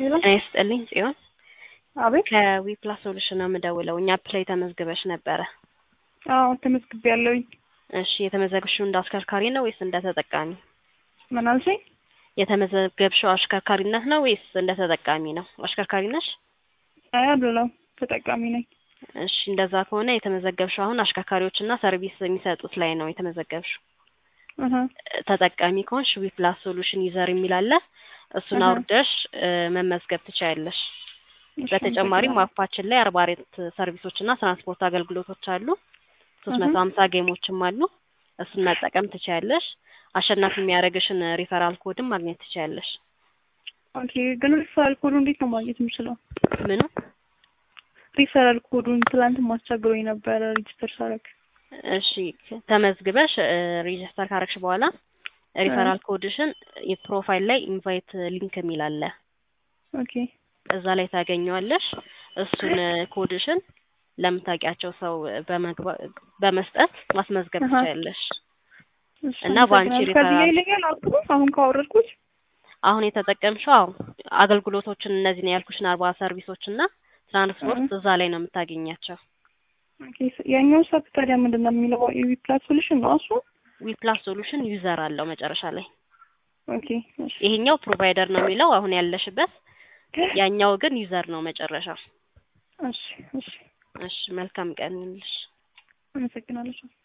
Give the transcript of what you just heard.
ሄሎ ጤና ይስጥልኝ ጽዮን አቤት ከዊፕላስ ሶሉሽን ነው የምደውለው። እኛ ፕሌይ ተመዝግበሽ ነበረ። አዎ ተመዝግቤያለሁኝ እሺ የተመዘግብሽው እንደ አሽከርካሪ ነው ወይስ እንደ ተጠቃሚ? ምን አልሽኝ የተመዘገብሽው አሽከርካሪነት ነው ወይስ እንደ ተጠቃሚ ነው? አሽከርካሪ ነሽ? አይ አይደለም ተጠቃሚ ነኝ እሺ እንደዛ ከሆነ የተመዘገብሽው አሁን አሽከርካሪዎችና ሰርቪስ የሚሰጡት ላይ ነው የተመዘገብሽው። እህ ተጠቃሚ ከሆንሽ ዊፕላስ ሶሉሽን ዩዘር የሚል አለ። እሱን እህ። አውርደሽ እ፣ መመዝገብ ትችያለሽ። እሺ፣ በተጨማሪም አመሰግናለሁ። አፓችን ላይ አርባ አራት ሰርቪሶች እና ትራንስፖርት አገልግሎቶች አሉ። ሶስት መቶ እህ። ሀምሳ ጌሞችም አሉ። እሱን መጠቀም ትችያለሽ። አሸናፊ የሚያደርግሽን ሪፈራል ኮድም ማግኘት ትችያለሽ። ኦኬ ግን ሪፈራል ኮዱ እንዴት ነው ማግኘት የምችለው? ምኑ ሪፈራል ኮዱን ትላንት ማስቸግሮኝ ነበረ ሬጅስተር ሳረግ። እሺ ተመዝግበሽ ሬጅስተር ካረግሽ በኋላ ሪፈራል ኮድሽን የፕሮፋይል ላይ ኢንቫይት ሊንክ የሚል አለ። ኦኬ እዛ ላይ ታገኘዋለሽ። እሱን ኮድሽን ለምታውቂያቸው ሰው በመግባ- በመስጠት ማስመዝገብ አሃ። ትችያለሽ። እሺ፣ እና በአንቺ አመሰግናለሁ። ሪፈራል- ከዚህ ይለኛል አፕ አሁን ካወረድኩት አሁን የተጠቀምሽው አዎ አገልግሎቶችን እነዚህን ያልኩሽን አርባ ሰርቪሶች እና ትራንስፖርት እህ። እዛ ላይ ነው የምታገኛቸው። ኦኬ ያኛው ሳፕ ታዲያ ምንድን ነው የሚለው የዊፕላስ ሶሉሽን ነው እሱ? ዊፕላስ ሶሉሽን ዩዘር አለው መጨረሻ ላይ። ኦኬ እሺ ይሄኛው ፕሮቫይደር ነው የሚለው አሁን ያለሽበት፣ ያኛው ግን ዩዘር ነው መጨረሻ። እሺ እሺ እሺ መልካም ቀን ይሁንልሽ። አመሰግናለሁ።